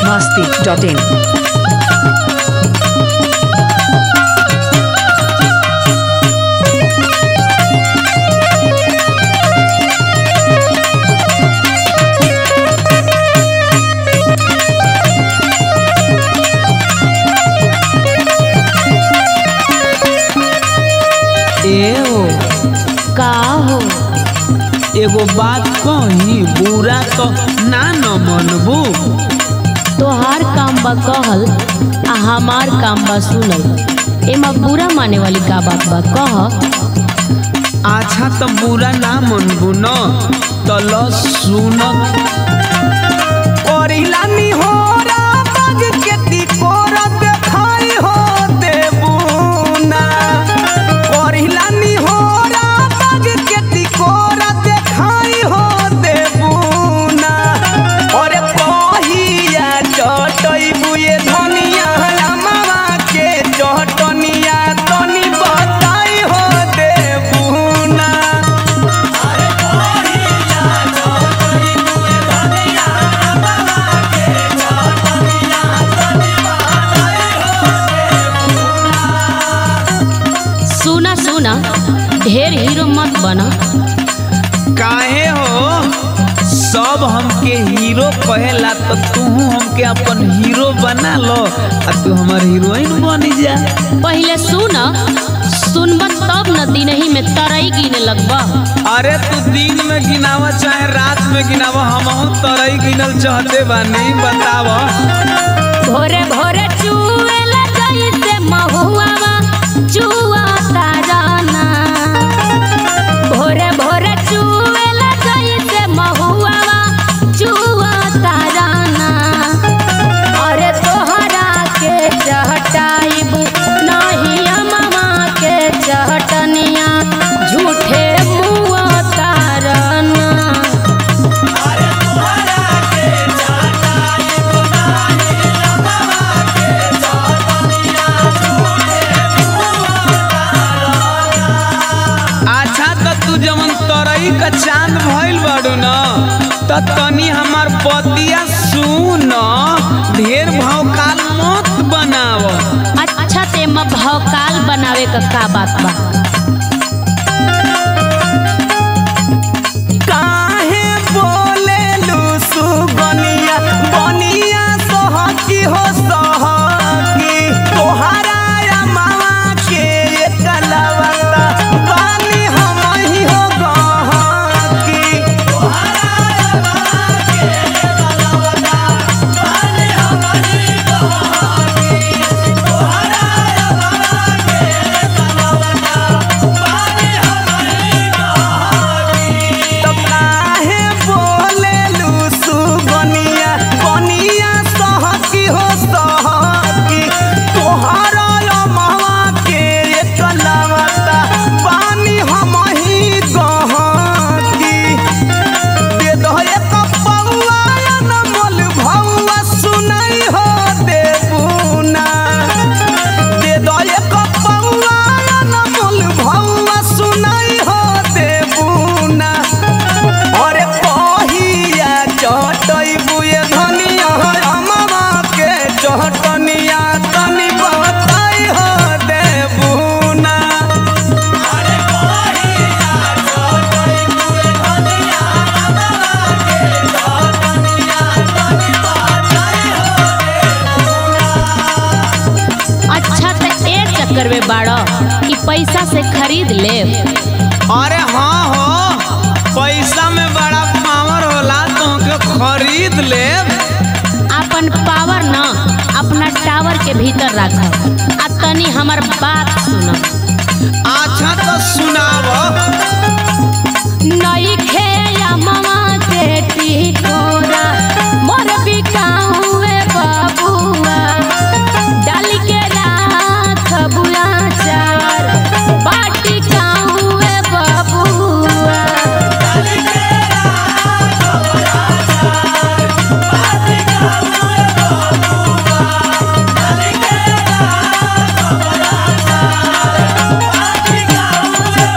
masti.in. एओ का हो एगो बात कही बुरा तो ना न मनबू तोहार काम बा कहल आ हमार काम बा सुनल एमा बुरा माने वाली का बात बा कह अच्छा तो बुरा ना मनबू न तो ल सुन करिला नी हो बाग के तिकोर देखाई हो देबू ना करिला नी हो बाग के तिकोर देखाई हो देबू ना अरे कहिया चटैबू ये धनिया मामा के चटनिया तनी बताई हो देबू ना सुना सुना ढेर हीरो मत बना काहे हो सब हमके हीरो कहेला तो तू हमके अपन हीरो बना लो आ तू हमार हीरोइन बनी जा पहले सुना सुनब तब न दिनही में तरई गिने लगबा अरे तू दिन में गिनावा चाहे रात में गिनावा हम तरई गिनल चाहते बानी बताव भोरे भोरे चुएला जैसे महुआवा चुआ ताराना भोरे भोरे चुएला जैसे महुआवा चुआ ताराना अरे तोहरा के चहटाइब नहीं अममा के चहटनिया झूठे मुआ तारना अच्छा तो तू जवन तरई का चांद भइल बाड़ू न त तनी हमार पतिया सुन ढेर भौकाल मत बनाव अच्छा ते म भौकाल बनावे का का बात बा काहे बोलेलू सुगनिया बनिया सहकी हो सहकी तोहरा या मामा के कलवता पानी हम ही हो गहकी तो काहे बोलेलू सुगनिया बनिया सहकी हो सहकी तोहरा या मामा के कलवता पानी हम ही गहकी दे दो एक पौआ न मोल भौआ सुनाई हो देबूना दे दो एक पौआ न मोल भौआ सुनाई हो देबूना अरे कहिया चटैबू ये धनिया अममा के चटनिया तनी बताई हो देबूना अच्छा ते ए चक्कर में बाड़ा कि पैसा से खरीद ले अरे हाँ हो पैसा में बड़ा पावर होला तो खरीद ले अपन पावर न अपना टावर के भीतर रख आ तनी हमर बात सुन अच्छा तो सुनाव नई खे या ममा के टिकोरा मोर बिकाऊए बबुआ डाल के राख बुआ चार बाटी काऊए बबुआ Thank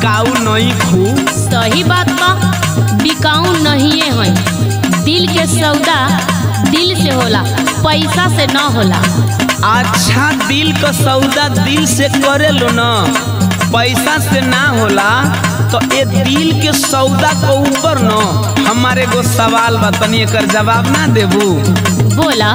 बिकाऊ नहीं खू सही बात बा बिकाऊ नहीं है दिल के सौदा दिल से होला पैसा से न होला अच्छा दिल का सौदा दिल से करे लो ना पैसा से ना होला तो ये दिल के सौदा के ऊपर न हमारे एगो सवाल बा तनी एकर जवाब ना देबू बोला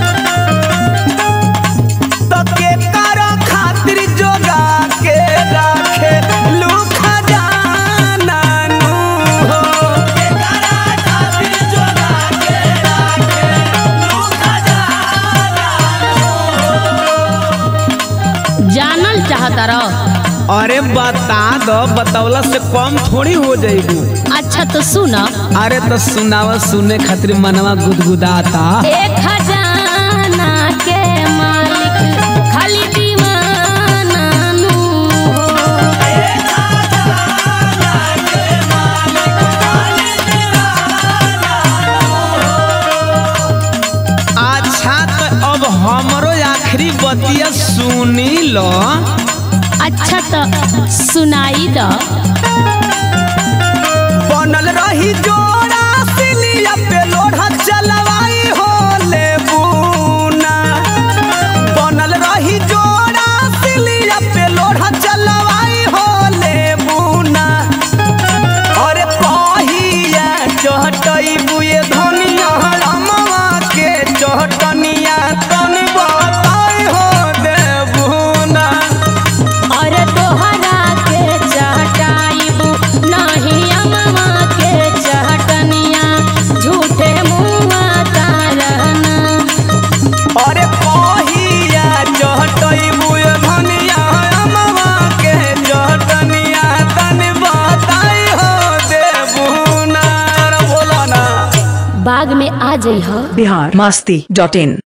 तो के करो खातिर जोगा के राखे लू खजाना नु हो के करो खातिर जोगा के राखे लू खजाना जानल चाहता रह अरे बता दो बतौला से कम थोड़ी हो जाएगी अच्छा तो सुना अरे तो सुनावा सुने खातिर मनवा गुदगुदाता एक खजाना के मालिक खाली दीवाना नु अच्छा तो अब हमरो आखिरी बतिया सुनी लो अच्छा तो सुनाई द बनल रही जोड़ा सिलिया पे लोढ़ा चलवाई हो ले बूना बनल रही जोड़ा सिलिया पे लोढ़ा चलवाई हो ले बूना अरे कहिया चहटई बुए धनिया रमवा के चहटनिया तनी बताई हो देबूना और तोहरा के चहटाइबू नहीं अमवा के चहटनिया झूठे मुआ तारना अरे कहिया चहटई बुए धनिया रमवा के चहटनिया तनी बताई हो देबूना रे बोला ना बाग में आ जइह बिहार मस्ती डॉट इन